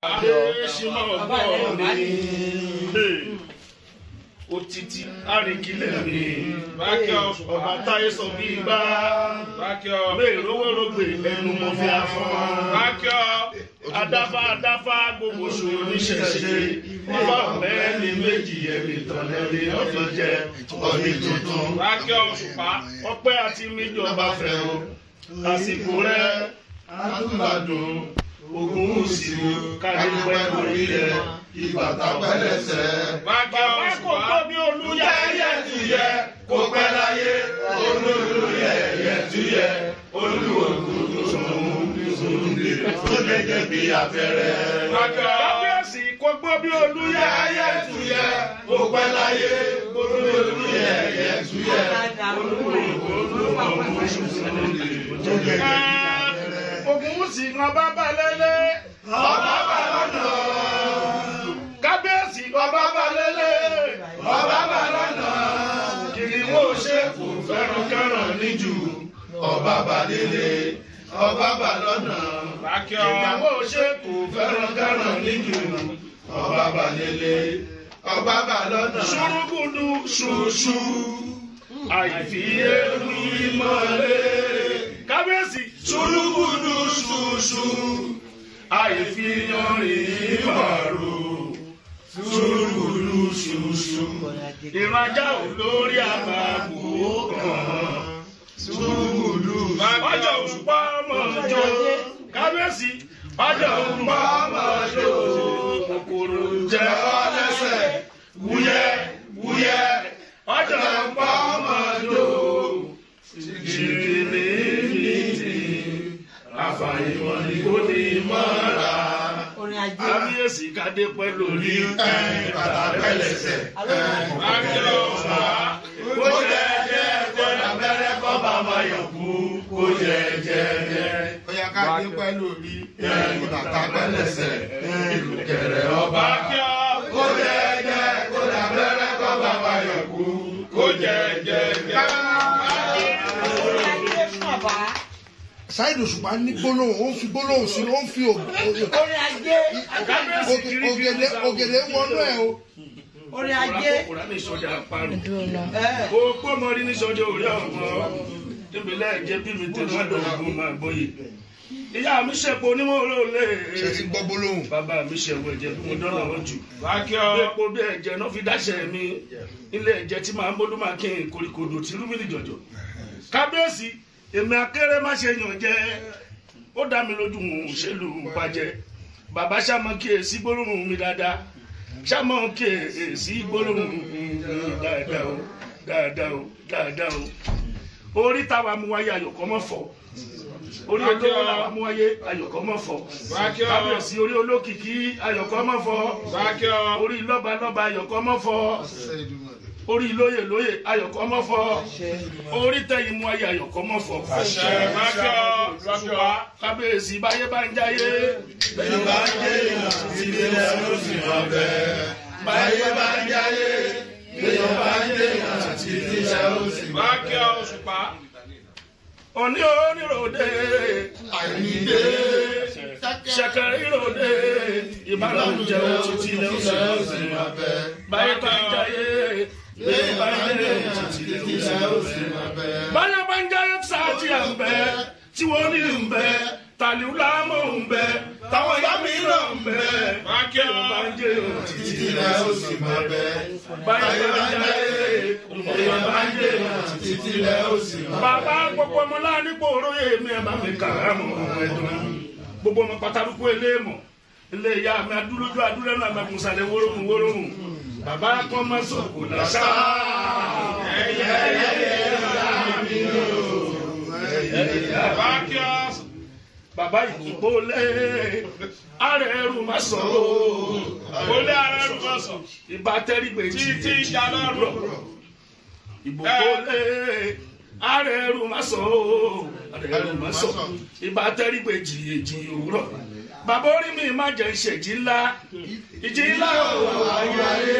Adéṣínà ọgbọ́n mi. Òtítì àríkìlẹ̀ mi. Bákẹ́ ọba táyé sọ bí gbá. Bákẹ́ bẹ́ẹ̀ rówórógbè ẹnu mo fi afọ́. Bákẹ́ adáfá adáfá gbogbo ṣòro níṣẹ̀ṣe. Ọba ọ̀mẹ́ ní méjì ẹ̀mí tọ̀lẹ́lẹ́ ọ̀fìn jẹ ọ̀nì tuntun. Bákẹ́ òṣùpá. Ọpẹ́ àti míjọba fẹ́ o. Àsìkò rẹ̀ adúgbàdùn ogun òsìwò kárí pẹ́ lórí rẹ̀ ìbàtà pẹ́lẹ́sẹ̀. Bàbá kò tó bí olúyẹ ẹyẹ tuyẹ kò pẹ́ láyé olúyẹ ẹyẹ tuyẹ olúwògùn sòmùsòmùdè tó gẹ́gẹ́ bí abẹ́rẹ́. Kábíyèsí kò gbọ́ bí olúyẹ ẹyẹ tuyẹ kò pẹ́ láyé olúyẹ ẹyẹ tuyẹ olúwògùn sòmùsòmùdè tó gẹ́gẹ́ bí abẹ́rẹ́. Ogun sì ń ọba balẹ̀lẹ̀. Ọba balọ̀nà. Kábíyèsí ọba balẹ̀lẹ̀. Ọba balọ̀nà. Kìnìún ṣe kò fẹ́ràn kẹ́ràn níjù. Ọba balẹ̀lẹ̀. Ọba balọ̀nà. Kìnìún ṣe kò fẹ́ràn kẹ́ràn níjù. Ọba balẹ̀lẹ̀. Ọba balọ̀nà. Ṣùrùkùdù ṣùṣù. Àìfiyé wí mọ́lẹ̀. Kábíyèsí ṣùrùkùdù ṣùṣù àìfihànrin màrò ṣùrùkùdù ṣùṣù ìrajà olórí àbàbò kan ṣùrùkùdù ọjọ́ òṣùpá mọ̀jọ́ kábíyèsí ọjọ́ òṣùpá mọ̀jọ́ kòkòrò jẹ́ ọlẹ́sẹ̀ wúyẹ́ wúyẹ́ ọjọ́ òṣùpá mọ̀jọ́ jìnnì àfàìmọ̀ ni kò ní mọ́ra. Kábíyèsí kádé pẹ́ lórí bàtà pẹ́lẹ́sẹ̀. Akílọ̀ ọ̀fà kó jẹ́ jẹ́ kó lábẹ́rẹ́ kọ́ bá máa yọ̀ kú kó jẹ́ jẹ́ jẹ́. Bóyá ká dé pẹ́ lórí bàtà pẹ́lẹ́sẹ̀. Ìlùkẹ̀rẹ̀ ọba kó jẹ́ jẹ́ kó lábẹ́rẹ́ kọ́ bá máa yọ̀ kú kó jẹ́ jẹ́ jẹ́. Saheed Òṣùpá ní gbólóhùn ó ń fi gbólóhùn sínú ó ń fi orin ajé ògèdè ògèdè wọnú ẹ o. orin ajé Kòkòrò ní sọ́jà parun. Kó pọ́nmọ́ rí ní sọ́jà orí ọ̀mọ́. Níbilẹ̀ jẹ́ bí mi tẹ̀lé wọ́n dọ̀gbọ́n máa gbóyè. Ìyá mi ṣẹ̀pọ̀ onímọ̀ olóòlè. ṣe ti gbọ́ gbólóhùn. Bàbá mi ṣẹ̀wọ̀ ẹ̀jẹ̀ bí mo dọ́là wọn jù. Bí epo bí ẹ̀jẹ̀ náà fi dáṣẹ̀ mi. Ilé ẹ̀jẹ̀ tí màá ń bólú máa kí n koríkodò tí rúbìlì jọ̀jọ̀. Kábíyèsí, èmi akéré má ṣe yàn jẹ́. Ó dá mi lójú mò ń ṣèlú bàjẹ́. Bàbá ṣàmọ́ kí èsì gbólóhùn mi dáadáa. Ṣàmọ́ kí èsì gbólóhùn mi dáadáa o. Dáadáa o. Dáadáa o. Orí táwa mú wáyé ayọ̀kọ́ mọ́ fọ́ orí olówó la mú ayé ayọ̀kọ́ mọ́ fọ́ kábíyèsí orí olókìkí ayọ̀kọ́ mọ́ fọ́ orí lọ́balọ́ba ayọ̀kọ́ mọ́ fọ́ orí lóyè lóyè ayọ̀kọ́ mọ́ fọ́ orí tẹ̀yìn mú ayé ayọ̀kọ́ mọ́ fọ́. ṣùgbọ́n kábíyèsí báyé bá ń jáyé bẹ́ẹ̀ bá ń jẹ́ èèyàn ilé ló sì hàn bẹ́ẹ̀ báyé bá ń jáyé bẹ́ẹ̀ bá ń jẹ́ èèyàn ilé ló sì hàn bẹ́ẹ̀ òní oníròde àìníde ṣẹkẹrìròde ìbálòjẹ òtítì lẹsẹ ọsẹ báyìí bá ń jayé bẹ́ẹ̀ bá ń jayé òtítì lẹsẹ ọsẹ báyìí bá ń jayé sáàtì à ń bẹ tí wọn ní ń bẹ tàlíwùlámọ ń bẹ táwọn ìyá mi náà ń bẹ báyìí bá ń jayé òtítì lẹsẹ ọsẹ báyìí bá ń jayé èèyàn bá ń jayé òtítì lẹsẹ ọsẹ bàbá gbogbo ọmọ láàánú oróyè mi ẹ bá mi kà á mọ ẹdùn gbogbo ọmọ pátákó eléèmọ ilé ìyá mi adúlójú adúlẹ́nu àmì àmùsàlẹ̀ wóróhùn wóróhùn bàbá kan máa sọ kò lásà. ẹyẹ ẹyẹ ẹyẹ mi o bàbá kí ọ bàbá ìdìbò lé ààrẹ ẹrù má sọ o ó lé ààrẹ ẹrù má sọ ìbá tẹ́rìgbè títí ìjà lọ́rọ̀ ìbò lé ààrẹ ẹrù má sọ o ààrẹ ẹrù má sọ ìbá tẹ́rìgbè jìyèjì òwúrọ̀ bàbá orí mi má jẹ́ ìṣèjì ńlá ìjì ńlá ò wáyé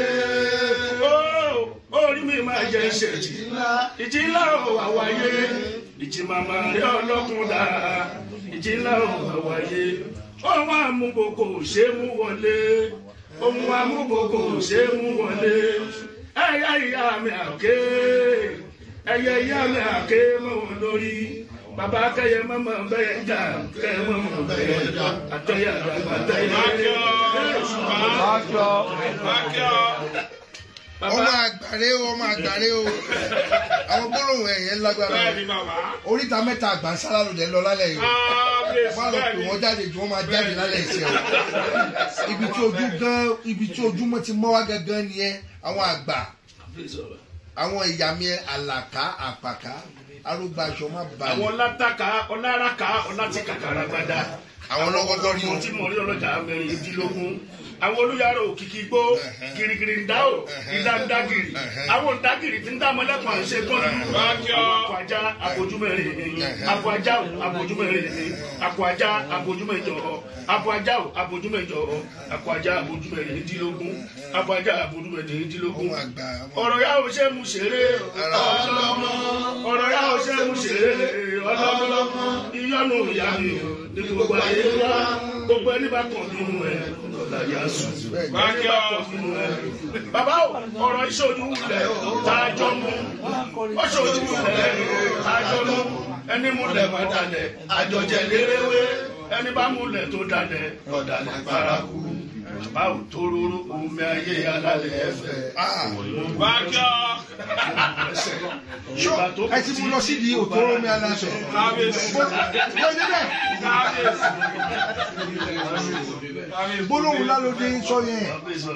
orí mi má jẹ́ ìṣèjì ìjì ńlá ò wáyé ìjì màmá rẹ ọlọ́kùn dá ìjì ńlá ò wáyé ohun amúgbòkò ṣe mú wọlé ohun amúgbòkò ṣe mú wọlé ẹyẹ ìyá mi àké ẹyẹ ìyá mi àké mọ́ wọn lórí bàbá kẹyẹ mọ́mọ́ bẹ́ẹ̀ jà kẹyẹ mọ́mọ́ bẹ́ẹ̀ jà àtẹyẹ àgbàgbà tẹyẹ. ọmọ àgbàre o ọmọ àgbàre o àwọn gbólóhùn ẹ̀yẹ lágbára o oríta mẹ́ta àgbà ń sára lòdì lọ lálẹ́ yìí o má lọ pè wọ́n jáde jù wọ́n máa jáde lálẹ́ ìṣẹ́ o ibi tí ojú gan ibi tí ojúmọ́ ti mọ́ wá gangan nìyẹn àwọn àgbà àwọn ìyàmí àlàká àpàká arúgbàṣọ má àwọn balẹ̀ ọlátàkà ọláraka ọlátìkàkàrà gbadá àwọn ọlọ́gọ́gọ́ rí àwọn o tí mo rí ọlọ́jà mẹ́rìndínlógún àwọn olùyàrá òkìkí gbó girigiri ń dá o ìdá ń dá giri àwọn ń dá giri tí ń dá mọ́lẹ́kùn àṣẹ tọ́jú àwọn akọ ajá àbójúmẹ́rin akọ ajá o àbójúmẹ́rin akọ ajá àbójúmẹ́jọ akọ ajá o àbójúmẹ́jọ akọ ajá àbójúmẹ́rìndínlógún akọ ajá àbójúmẹ́rìndínlógún ọmọ àgbà ọmọ ọ̀rọ̀ yà ó ṣe mú ṣeré ọlọ́mọ ọ̀rọ̀ yà ó ṣe mú ṣeré ọlọ́mọ ìyọnu ìyá mi ò ní gbogbo ayé wá gbogbo ẹni bá kàn nínú ẹ ọ̀la yà sùn ẹni bá kàn nínú ẹ. bàbá o ọ̀rọ̀ ìṣojú lẹ̀ tá a jọ mú ó ṣojú lẹ̀ tá a jọ mú ẹni mú lẹ̀ má dalẹ̀ àjọjẹ léréwé ẹni bá mú lẹ̀ tó dalẹ̀ ọ̀dàlẹ̀ paraku bàbá o tó róró omi ayé alálẹ̀ ẹ̀fẹ̀ ṣó ẹ ti mú lọ sídìí òtóró mi aláṣọ bó débẹ̀ gbólóhùn lálódé sọ yẹn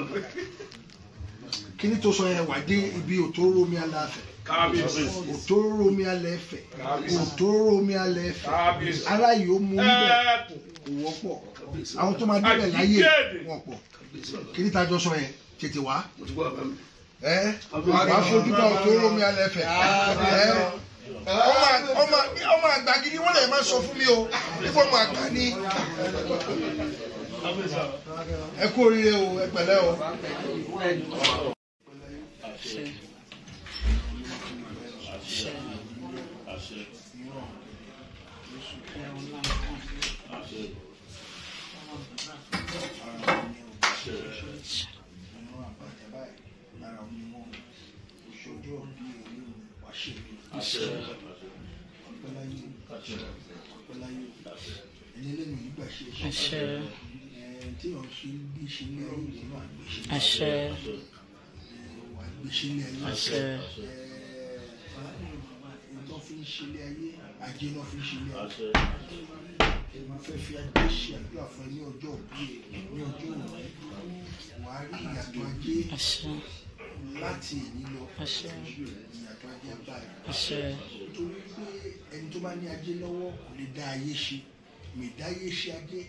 kíní tó sọ yẹn wà dé ibi òtóró mi aláfẹ òtóró mi alẹ́fẹ̀ òtóró mi alẹ́fẹ̀ ara yìí ó mú bẹ́ẹ̀ kò wọ́pọ̀ àwọn tó máa débẹ̀ láyé wọn pọ̀ kíní tá a jọ sọ yẹn tètè wá ẹ wàá fojú bá òtóró mi alẹ́fẹ̀ ẹ ọmọ ọmọ ọmọ àgbà gidi wọn lè máa sọ fún mi o nípa ọmọ àgbà ni ẹ kú oríire o ẹ pẹ̀lẹ́ o. àṣẹ àṣẹ àṣẹ mo fẹ́ fi ajé ṣe àdúrà fún ẹ ní ọjọ́ òbí ẹ ní ọjọ́ òní wà á rí ìyàtọ̀ ajé àṣẹ láti èyí lọ àṣẹ ìyàtọ̀ ajé abáyé àṣẹ nítorí pé ẹni tó bá ní ajé lọ́wọ́ kò lè dá ayé ṣe mìdáyé ṣe ajé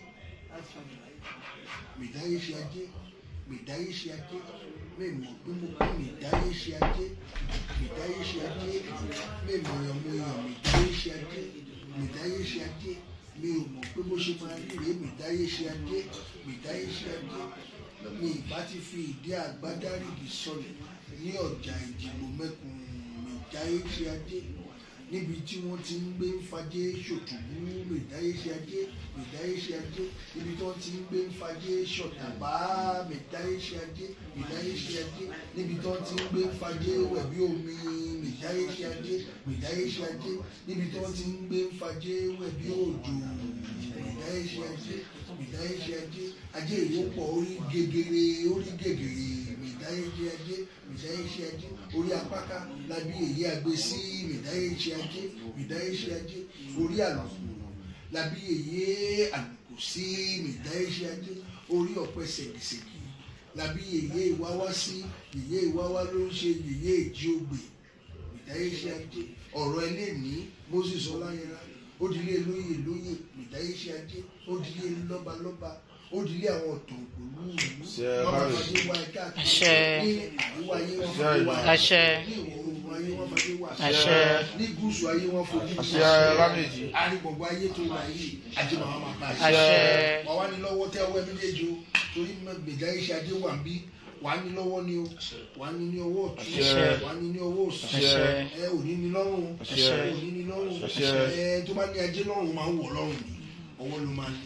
mìdáyé ṣe ajé mìdáyé ṣe ajé mẹ́mọ̀ pé mo pé mìdáyé ṣe ajé mìdáyé ṣe ajé mẹ́mọ̀ yàn mo yàn mìdáyé ṣe ajé mìdáyé ṣe ajé mi ò mọ̀ pé bó ṣe máa rí rèé mìdáyé ṣe ajé mìdáyé ṣe ajé mi ìbá ti fi ìdí àgbádárìgì sọlẹ̀ ní ọjà ìdìbò mẹ́kun mìdáyé ṣe ajé níbi tí wọ́n ti ń gbé ń fajé ṣòtùbú mìdáyé ṣe ajé mìdáyé ṣe ajé níbi tí wọ́n ti ń gbé ń fajé ṣọ̀tàbá mìdáyé ṣe ajé mìdáyé ṣe ajé níbi tí wọ́n ti ń gbé ń fajé wẹ̀bí omi mìdáyé ṣe ajé mìdáyé ṣe ajé níbi tí wọ́n ti ń gbé ń fajé wẹ̀bí òjò mìdáyé ṣe ajé mìdáyé ṣe ajé ajé ìwọ́pọ̀ orí gegere orí gegere mìdáyé ṣe ajé mìdáyé ṣe ajé orí apáká lábí èyí àgbẹ̀ sí mìdáyé ṣe ajé mìdáyé ṣe ajé orí àlùkò lábí èyí àlùkò sí mìdáyé ṣe ajé orí ọ̀pẹ ṣègìṣègì lábí èyí ìwáwá sí èyí ìwáwá ló ń ṣe èyí èjì ògbè mìdáyé ṣe ajé ọ̀rọ̀ ẹlẹ́ni moses ọláyẹra ó dilé lóyè lóyè mìdáyé ṣe ajé ó dilé lọ́balọ́ba ó dilé àwọn ọ̀tọ̀ ògbólú ìlú lọ́ba fàdé wá ẹ̀ka Àṣẹ. ní àríwá ayé wọn fàdé wá ẹ̀ka àṣẹ ní ìwọ̀ oòrùn ayé wọn fàdé wá àṣẹ ní gúúsù ayé wọn fojú Àṣẹ Ọlámèjì. àrígbọ̀gbọ̀ ayé tó wà yìí ajé màmá máa bá àṣẹ wà wá ní lọ́wọ́ tẹ́ ọwọ́ méjèèjì o torí gbèjà iṣẹ́ ajé wà ń bí wà á ní lọ́wọ́ ni o wà á ní ní ọwọ́ ọ̀tún Àṣẹ. wà á ní ní ọwọ́ òsì Àṣẹ. ẹ ò ní ní lọ́rùn o Àṣẹ. ò ní ní lọ́rùn Àṣẹ. ẹ tó bá ní ajé lọ́rùn máa ń wọ̀ lọ́rùn ni ọwọ́ ló máa ní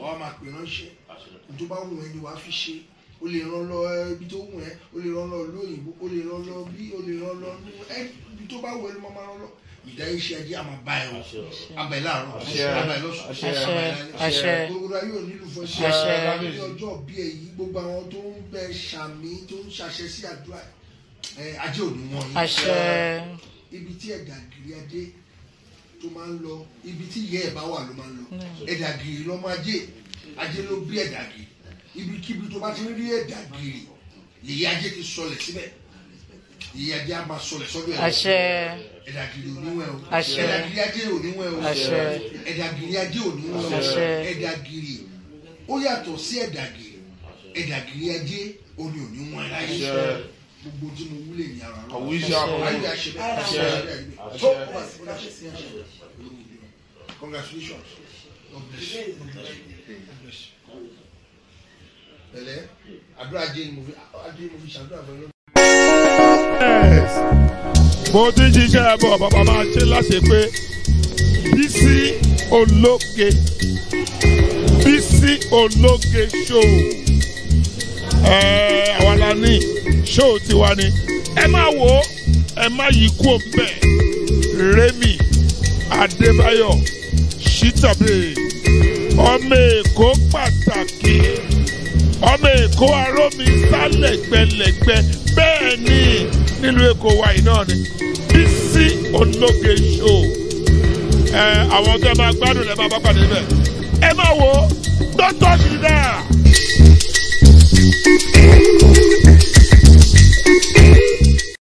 wàá máa pè ránṣẹ́ tó bá wù ẹ́ ni wàá fi ṣe o lè ràn lọ ibi tó wù ẹ́ o lè ràn lọ lóyìnbó o lè ràn lọ bí o lè ràn lọ ní ẹ ibi tó bá wù ẹ́ ló máa ràn lọ ìdáyé ṣe ajé àmà bá ẹ o abẹ láàárọ̀ abẹ lọ́sùn abẹ àṣẹ. lálẹ́ gbogbo ayé ò nílùú fún ẹṣẹ Àṣẹ. ní ọjọ́ bí èyí gbogbo àwọn tó ń bẹ ṣàmì tó ń ṣàṣẹ sí àdúrà ẹ ajé ò ní wọn yìí àṣẹ ibi tí ẹ̀dà gírí adé tó máa ń lọ ibi tí ìyá ẹ̀ bá wà ló máa ń lọ ẹ̀dà gírí lọ́mọ ajé ajé ló bí ẹ̀dà gírí ibikíbi tó bá ti ń rí ẹ̀dà gírí ìyá ajé ti sọlẹ̀ síbẹ̀ ìyá ajé á máa sọlẹ̀ sọ́dọ̀ ẹ̀ àṣẹ ẹ̀dà gírí oníwẹ̀ o Àṣẹ. ẹ̀dà gírí ajé oníwẹ̀ o Àṣẹ. ẹ̀dà gírí ajé oníwẹ̀ o Àṣẹ. ẹ̀dà gírí ó yàtọ̀ sí ẹ̀dà gírí ẹ̀dà gírí ajé oní oníwẹ̀ láyé gbogbo tí mo wúlò ní ara rẹ Àwíṣẹ́ àkọ́kọ́. ayé àṣẹ bẹ́ẹ̀ àṣẹ bẹ́ẹ̀ tó ó wà sí àṣẹ congratulations God bless you God bless you God bless you pẹ̀lẹ́ àdúrà jẹ ni mo fi àdúrà mo fi ṣàdúrà fún ẹ lónìí. mo ti ń ṣiṣẹ́ bọ̀ bàbá máa ṣe láṣẹ pé bísí ológe bísí ológe show ẹ àwa la ní show tiwa ni ẹ má wò ó ẹ má yí kú òǹbẹ Remi Adébáyọ̀ Shitabe ọmọ Èkó pàtàkì ọmọ èkó arómi sálẹ̀gbẹ̀lẹ̀gbẹ̀ bẹ́ẹ̀ ni nílùú èkó wa yìí náà ni bísí ológe show ẹ àwọn tó ẹ máa gbádùn ẹ máa bá pàdé bẹ́ẹ̀ ẹ máa wo dọ́tọ̀ ṣì dáa.